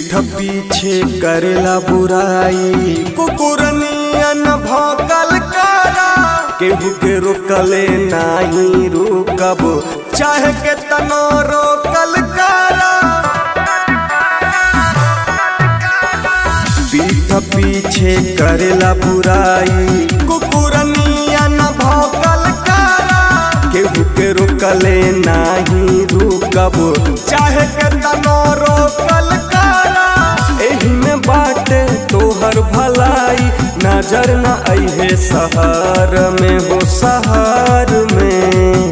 पीठ पीछे करेला बुराई कुकुरनियन भौकल करा केहू के रोकले नाही रुकब चाहे के तनो रोकल करा पीठ पीछे करेला बुराई कुकुरनियन भौकल करा केहू के रोकले नाही रुकब चाहे के तनो रोकल करा एही में बाटे तोहर भलाई नजर न अइहे शहर में हो शहर में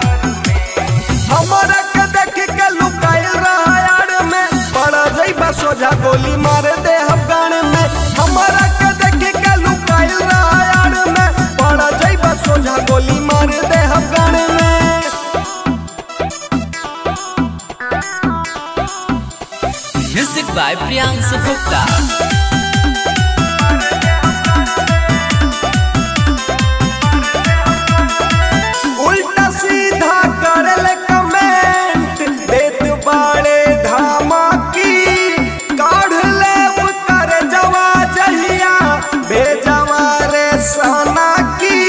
हमरा के देख के लुकाइल रहा यार में पड़ा जइबा सोझा गोली मार दे अफगान में हमरा के देख के लुकाइल रहा यार में पड़ा जइबा सोझा गोली मार दे अफगान में Music by Priyansu Gupta. उल्टा सीधा करल कमेंट देत बाड़े धमाकी काढ़ लेब कर जवा जहिया भेजवा रे सना की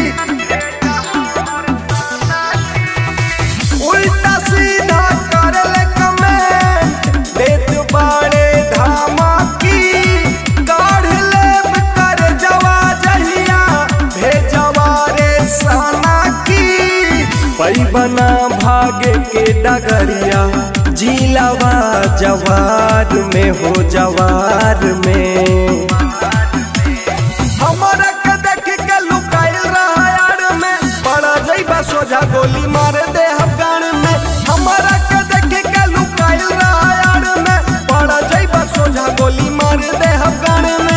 उल्टा सीधा करल कमेंट देत बाड़े धमाकी काढ़ लेब कर जवा जहिया भेजवा रे सना की पैबना भागे के डगरिया जिलावा जवार में हो जवार में हमरा के देख के लुकाइल रहा यार में पड़ा जइबा सोझा गोली मार दे अफगान में हमरा के देख के लुकाइल रहा यार में पड़ा जइबा सोझा गोली मार दे अफगान में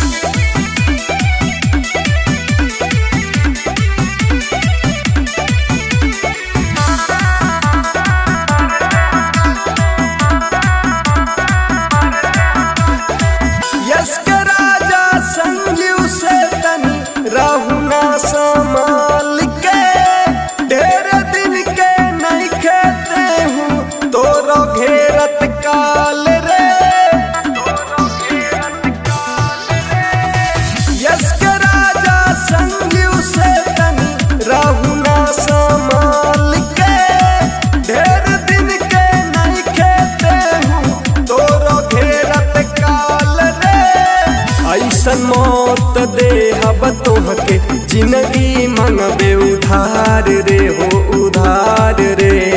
यश के राजा संजीव से तनी राहुना संभाल के ढेर दिन के नहीं खेते हूँ तोरो घेरत काल रे यश के राजा संजीव से तनी राहुना संभाल के ढेर दिन के नहीं खेते हूँ तोरो घेरत काल रे ऐसन मौत दे हब तोहके जिंदगी मंगबे उधार रे हो उधार रे